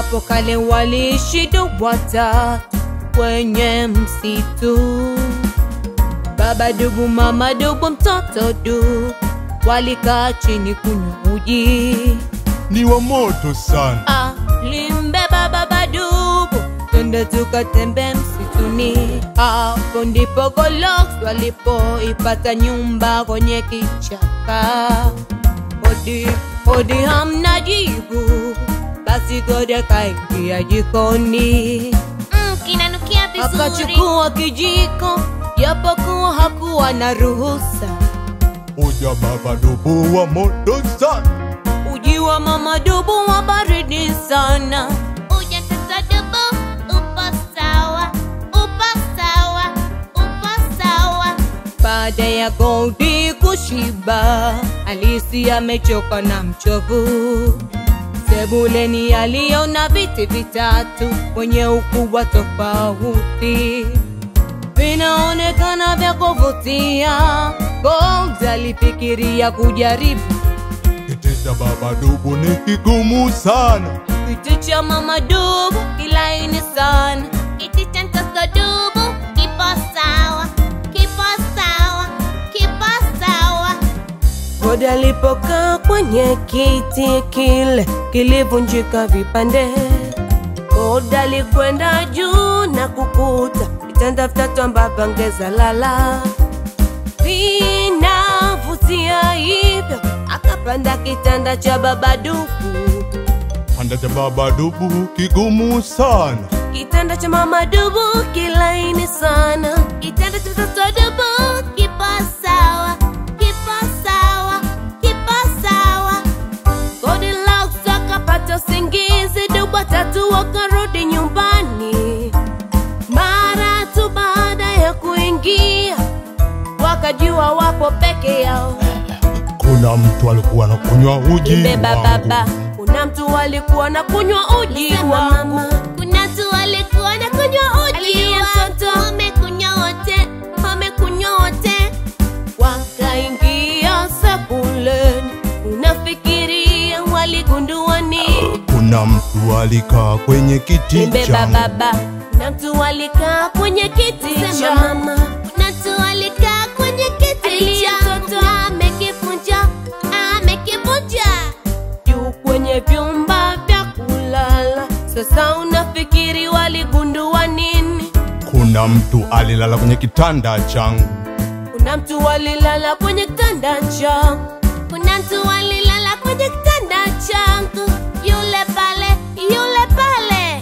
Hapo kale waliishi ndugu watatu kwenye msitu, baba dubu, mama dubu, mtoto dubu, walikaa chini kunywa uji. ni wa moto sana. Alimbeba baba dubu, twende tukatembe msituni. Hapo ndipo Golox walipoipata nyumba kwenye kichaka. Hodi hodi, hamna jibu, basi Gode akaingia jikoni Mm, kinanukia vizuri. akachukua kijiko, japokuwa hakuwa na ruhusa. Uja baba dubu wa moto sana. Uji wa mama dubu wa baridi sana. Uja mtoto dubu, upo sawa, upo sawa, upo sawa. Baada ya Goldi kushiba, Alisi amechoka na mchovu. Sebuleni aliona viti vitatu wenye ukubwa tofauti, vinaonekana vya kuvutia. Gold alifikiria kujaribu Kiti cha baba dubu ni kigumu sana. kiti cha mama dubu, kilaini sana. Kiti cha mtoto dubu, kipo sawa, kipo sawa, kipo sawa. Godi alipokaa kwenye kiti kile kilivunjika vipande. Godi alikwenda juu na kukuta vitanda vitatu ambavyo angeza lala, vinavutia hivyo. Akapanda kitanda cha baba dubu, Panda cha baba dubu kigumu sana. kitanda cha mama dubu kilaini sana. Kitanda cha mtoto dubu, kipo sawa, kipo sawa, kipo sawa. Goldilocks akapata usingizi, dubu watatu wakarudi nyumbani. Mara tu baada ya kuingia, wakajua wapo peke yao. Kuna mtu alikuwa anakunywa uji Beba wangu. baba, kuna mtu alikuwa na kunywa uji Sema wa mama, kuna tu alikuwa na kunywa uji Alilia wa- mtoto. wamekunywa wote, wamekunywa wote. wakaingia sebuleni. Unafikiria waligundua nini? Kuna mtu alikaa kwenye kiti Beba changu. baba, kuna mtu alikaa kwenye kiti Sema cha mama, kuna tu alikaa kwenye kiti Alilia changu mtoto. na amekivunja, amekivunja. juu kwenye vyumba vya kulala. Sasa unafikiri waligundua nini? Kuna mtu alilala kwenye kitanda changu. Kuna mtu walilala kwenye kitanda changu, Kuna mtu alilala kwenye kitanda changu, yule pale, yule pale.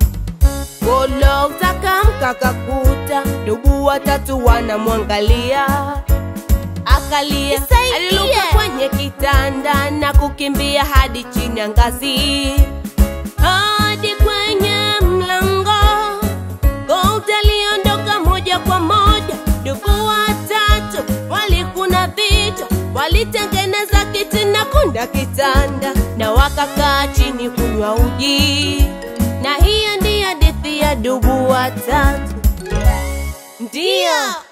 Golox akamka akakuta dubu watatu wanamwangalia, akalia, Nisaidie. aliruka kwenye kitanda na kukimbia hadi chini ya ngazi hadi kwenye mlango. Gold aliondoka moja kwa moja, dubu watatu walikuna vichwa, walitengeneza kiti na kunda kitanda, na wakakaa chini kunywa uji. Na hiyo ndiyo hadithi ya dubu watatu, ndiyo